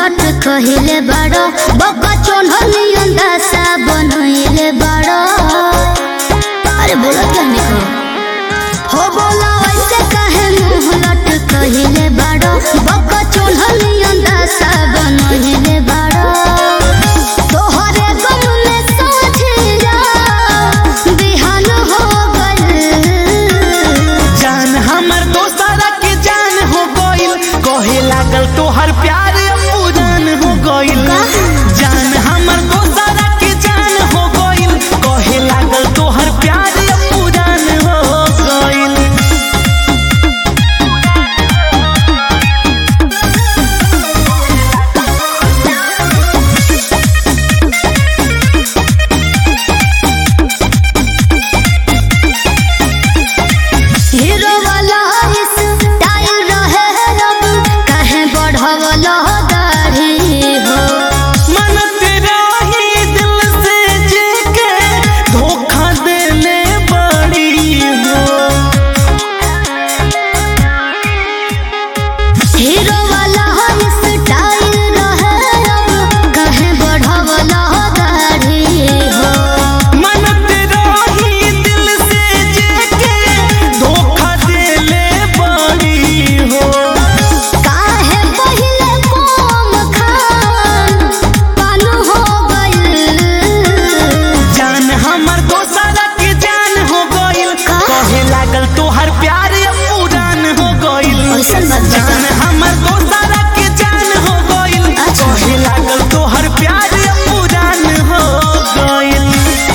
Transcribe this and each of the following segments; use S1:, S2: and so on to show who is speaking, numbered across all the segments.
S1: लट कहिले बाड़ो बका चोन्हनी अंदासा बनहिले बाड़ो अरे बोला क्या निको हो बोला वैसे कहे मुंह लट कहिले बाड़ो बका चोन्हनी अंदासा बनहिले बाड़ो तोहरे गम में सोचिया बिहान हो गइल
S2: जान हमर दोस्तरा के जान हो गइल कहे लागल तोहर प्यार पुरान हो गइल जान हमर दोस्तरा के जान हो गइल कहे लागल तोहर प्यार पुरान हो गइल
S1: हीरो वाला स्टाइल रहे अब कहे बढ़वलो दाढ़ी हो
S2: मनत रही दिल से जेके धोखा देले बड़ी हो
S1: हीरो वाला स्टाइल रहे अब कहे बढ़वलो दाढ़ी हो
S2: मनत रही दिल से जेके धोखा देले बड़ी हो
S1: काहे पहिले कोम खान पानु हो गइल
S2: जान हमर दोसरा के जान हो गइल
S1: का?
S2: कहे लागल तोहर प्यार पुरान हो गइल
S1: ऐसन बात बता।
S2: जान हमर दोसरा के जान हो गइल
S1: अच्छा।
S2: कहे लागल तोहर प्यार पुरान हो गइल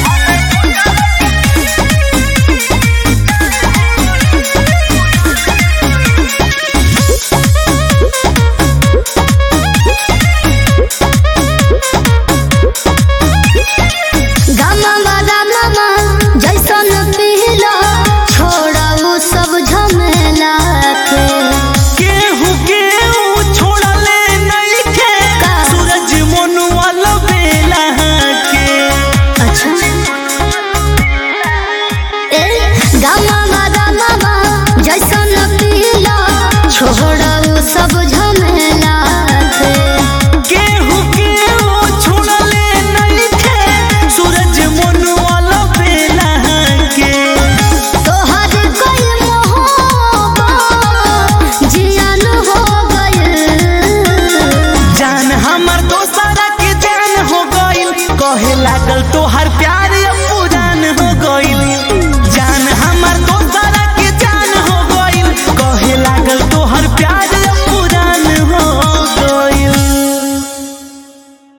S1: गामा बागा मामा जैसन पीला छोड़ा वो सब झमेला के
S2: केहू केहू छोड़ले नइखे
S1: का?
S2: सूरज मनुआ लबेला के
S1: अच्छा ए गामा बागा मामा जैसन पीला छोड़ा वो सब झमेला के
S2: केहू केहू छोड़ले नइखे सूरज मनुआ लबेला के
S1: तोहर कोई मोहब्बत जियान हो गइल
S2: जान हमर दोसरा के जान हो गइल कहे लागल तो